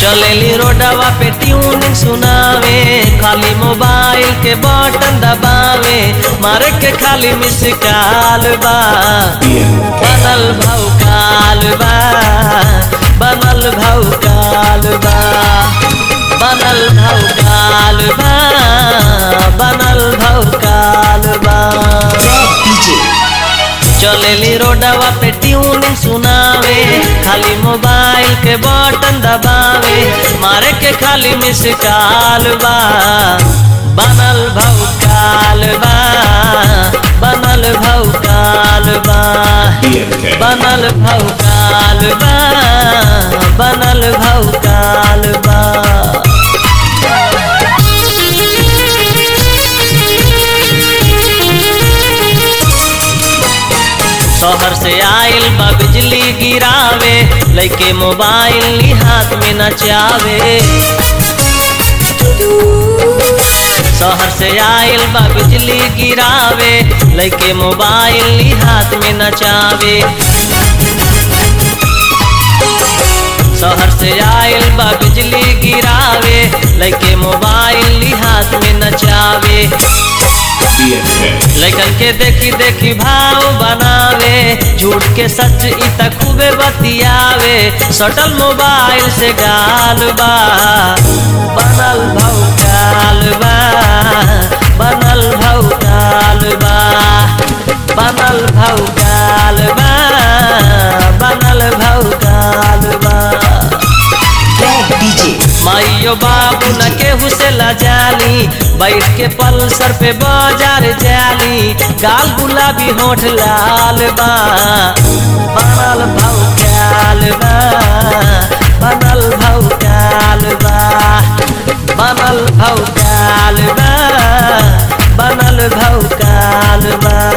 चलेली रोडवा पे ट्यूनिंग सुनावे खाली मोबाइल के बटन दबावे मारे के खाली मिस काल बा बनल भौ काल बा बनल भौ काल बा बनल भौ काल बा बनल भौ काल बा चलेली रोडवा पे ट्यूनिंग सुनावे खाली मोबाइल के बटन दबावे मारे के खाली मिस काल बा बनल भौ काल बा बनल भौ काल बा बनल भौ काल बा बनल भौ काल बा शहर से आइल बा बिजली गिरावे लइके मोबाइल ली हाथ में नचावे शहर से आइल बा बिजली गिरावे लइके मोबाइल ली हाथ में नचावे शहर से आइल बा बिजली गिरावे लइके मोबाइल ली हाथ में नचावे लैकन के देखी देखी भाव बनावे झूठ के सच इ त खूबे बतियावे सटल मोबाइल से गाल बा बनल भौ काल बा बनल भौ काल बा बनल भौ काल बा बनल भौ काल बा माइयो बाबू न केहू से लजाली बैठ के पल्सर पे बाजार जाली गाल गुलाबी होठ लाल बा बनल भौ काल बा बनल भौ काल बा बनल भौ काल बा बनल भौ काल बा